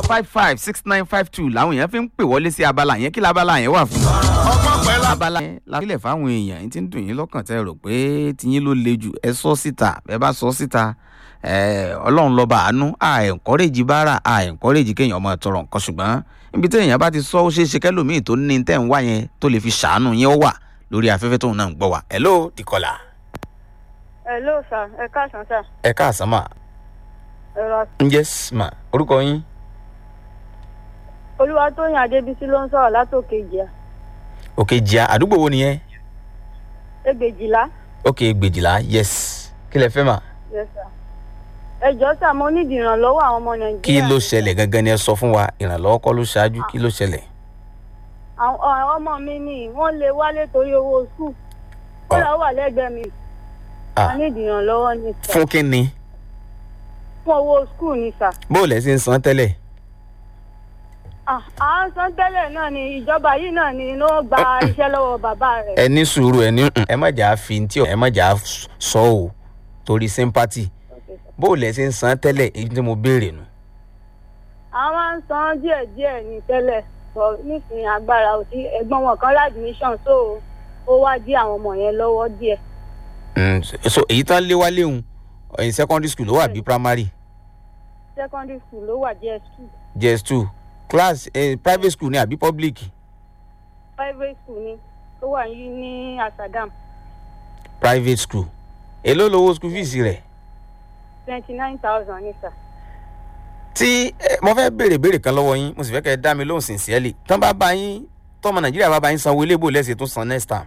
five five six nine five two làwọn èèyàn fi ń pè wọlé sí abala yẹn kí labala yẹn wà fún. ọgbọ́n pẹ̀lú abala yẹn lábílẹ̀ fáwọn èèyàn yín ti ń dùn yín lọ́kàn tẹ́ rò pé tiyín ló le jù ẹ sọ síta ẹ bá sọ síta ẹ ọlọ́run lọ́ba àánú à ẹ̀ńkọ́rẹ́jì bára à ẹ̀ńkọ́rẹ́jì kéèyàn ọmọ tọrọ nǹkan ṣùgbọ́n níbi tí èèyàn bá ti sọ ó ṣeé ṣe kẹ́lòmíì tó ní tẹ́ ń wá yẹn tó lè fi ṣàánú yẹn ó wà lórí afẹ́fẹ́ tóun náà ń gbọ́ wa. hello dikola. hello sir ẹ káàsán sir ẹ káàsán mà. ẹ̀rọ yes ma orúkọ yín. olúwatóyìn adébísí ló ń sọ̀rọ̀ látòkè ìjìyà òkè jìá àdúgbò wo nìyẹn. ẹgbẹ̀jìlá òkè gbèjìlá yes kí lẹ fẹ́ mà. yes sir ẹ jọ̀ọ́ sà mo nídìí ìrànlọ́wọ́ àwọn ọmọ nàìjíríà kí ló ṣẹlẹ̀ gangan ni ẹ sọ fún wa ìrànlọ́wọ́ kọ́ ló ṣáájú kí ló ṣẹlẹ̀. àwọn àwọn ọmọ mi ni wọ́n lè wálé torí owó skul ó lọ wà lẹ́gbẹ̀ẹ́ mi Ah. a nídìí ìrànlọ́wọ́ ni sà fún kí ni fún owó skul ni sà bó o lẹ sí ń san tẹ́lẹ̀. Ah, à ń san tẹ́lẹ̀ náà ni ìjọba yìí náà ni ló gba iṣẹ́ lọ́wọ́ bàbá rẹ̀ ẹ ní sùúrù ẹ ní ẹ má jà á fi tí ẹ má jà á sọ o torí sympathy bó o lẹ sí ń san tẹ́lẹ̀ èyí tí mo béèrè nù. àwọn máa ń san díẹ̀díẹ̀ ní tẹ́lẹ̀ sọ nísìnyí agbára ò sí ẹ̀gbọ́n wọn kan ládùmíṣàn so ó wá dí àwọn ọmọ yẹn lọ́wọ́ díẹ̀ Mm, so èyí tán lé wálé òun ẹ̀yìn secondary school ló wà bí primary secondary school ló wà díẹ̀ school js two class eh, private school ni àbí public private school ni tó wà yìí ní asadam private school èló lowó school fees rẹ̀. twenty nine thousand ní sà. tí ẹ, mo fẹ́ béèrè béèrè kan lọ́wọ́ yín mo sì fẹ́ kẹ́ ẹ dá mi lóhùn sincerely tán bá bá yín tọ́mọ nàìjíríà bá bá yín sanwó ilé ìbò lẹ́sẹ̀ tó san next time.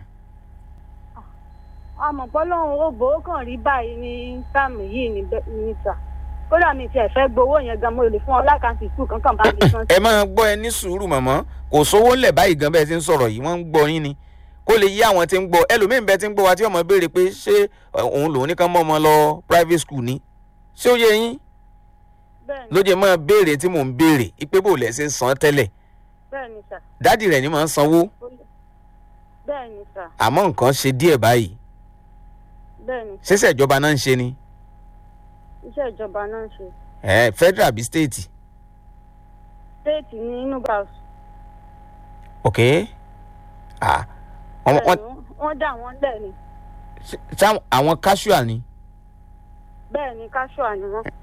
àmọ̀ bọ́lọ́run ó bò ó kàn rí báyìí ní sáàmù yìí ní bẹ́- ní sà kódà mi tiẹ̀ fẹ́ gbowó yẹn gan mo lè fún ọ lákàntì skul kankan bá mi san. ẹ máa gbọ́ ẹ ní sùúrù mọ̀mọ́ kò sówó ńlẹ̀ báyìí gan bẹ́ẹ̀ ti ń sọ̀rọ̀ yìí wọ́n ń gbọ́ yín ni kó lè yí àwọn tí ń gbọ́ ẹlòmíín bẹ́ẹ̀ ti ń gbọ́ wa tí ọmọ béèrè pé ṣé ẹ, òun lòun ní kán mọ́ ọmọ lọ private school ni ṣé ó yẹ yín bẹ́ẹ̀ ni ló jẹ́ máa béèrè tí mò ń béèrè ipe bò lẹ́ ṣe ń san tẹ́lẹ̀ bẹ́ẹ̀ ni sà dádì rẹ̀ ni máa ń sanwó bẹ́ẹ̀ ni sà àmọ́ nǹkan ṣe díẹ̀ báyìí bẹ́ẹ̀ ni ṣẹ̀ṣẹ̀ ìjọba náà ń ṣe ni iṣẹ́ ìjọba náà ń ṣe ẹ federal àbí state déètì ní inú bàs ok ah wọ́n wọ́n wọ́n dà wọ́n lẹ̀ ni ṣá àwọn casual ni. bẹ́ẹ̀ ni káṣíà ni wọ́n.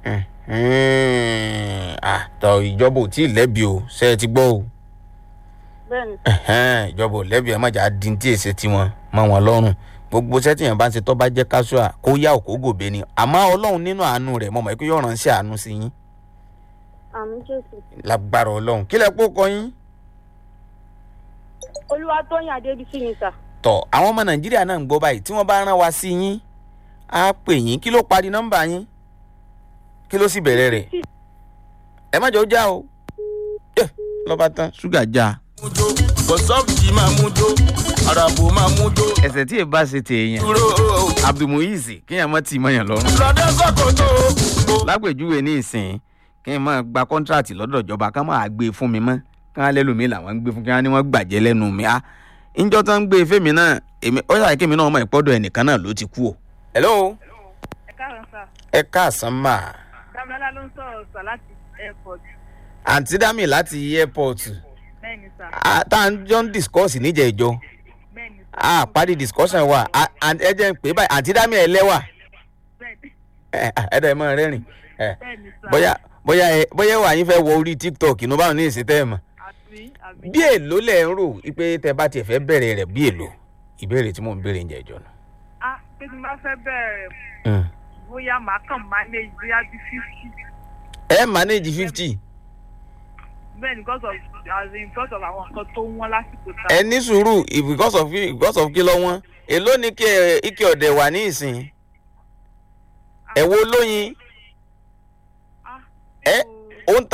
ah tọ ìjọba ò tí ì lẹ́bi o ṣe é ti gbọ́ o bẹ́ẹ̀ ni Ẹ̀hẹ́n, ìjọba ò lẹ́bi ẹ má jà á dín tí èsì tiwọn mọ́ wọn lọ́rùn gbogbo sẹ́tìyàn bá ń ṣe tó bá jẹ́ casual kó yá òkó gòbè ni àmọ́ ọlọ́run nínú àánú rẹ̀ mọ̀ mọ́ pé yóò ránṣẹ́ àánú sí yín àmì jésù lágbára ọlọ́run kílẹ̀ pọ̀ kọ yín. olúwatóyìn adébísí ni sà tọ àwọn ọmọ nàìjíríà náà ń gbọ́ báyìí tí wọ́n bá rán wa sí yín á pè yín kí ló parí nọ́mbà yín kí ló sì bẹ̀rẹ̀ rẹ̀ ẹ má jọ já o Eh, lọ́ba tán ṣúgà já. mújó bọ̀sọ́ọ̀kì máa mújó àràbò máa mújó ẹsẹ̀ tí èèbá ṣe tèèyàn dúró abdulmuyiz kéèyàn má ti mọyàn lọ́rùn. lọ́dẹ sọ́kòtò lágbèjúwe ní ìsìn kí n máa gba kọ́ńtíráàtì lọ́dọ̀ ìjọba ká máa gbé e fún mi mọ́ ká lẹ́lòmíì làwọn ń gbé fún kí wọ́n ní wọ́n gbàjẹ́ lẹ́nu mi á ìjọ tó ń gbé e fẹ́mi náà èmi ó ṣàyẹ kémi náà mọ̀ ìpọ́dọ̀ ẹnìkan náà ló ti kú o. hello ẹ káàárọ̀ sà ẹ káàsán mà dámilọ́lá ló ń sọ̀rọ̀ sà láti airport àǹtí dami láti airport bẹ́ẹ̀ ni sà Ah, tá à ń jọ ń discuss níjẹ̀ ìjọ bẹ́ẹ̀ ni sà a parí discussion wa Ah, and ẹ jẹ́ ń pè é báyìí àǹtí dami ẹ lẹ́wà bẹ́ẹ̀ ni ẹ ẹ dẹ̀ mọ́ rẹ́rìn ẹ bẹ́ẹ̀ ni sà bóyá bóyá ẹ bóyá wà yín fẹ́ wọ orí tiktok inú báwọn ní ìsìn tẹ́ ẹ mọ̀ àbí àbí bí èlò lẹ̀ ń rò pé tẹ bá tiẹ̀ fẹ́ bẹ̀rẹ̀ rẹ̀ bí èlò ìbéèrè tí mò ń béèrè ń jẹ́ ìjọ náà. ah pé tí n bá fẹ́ bẹ̀rẹ̀ bóyá màá kàn manage bóyá bí fifty ẹ manage fifty bẹ́ẹ̀ ni because of as in because of àwọn nǹkan tó wọ́n lásìkò tá ẹ ní sùúrù if- because of because of kí lọ wọn èló ni kí ẹ ike ọ̀dẹ̀ wà ní ìsìn ẹ wo lóyin ah ẹ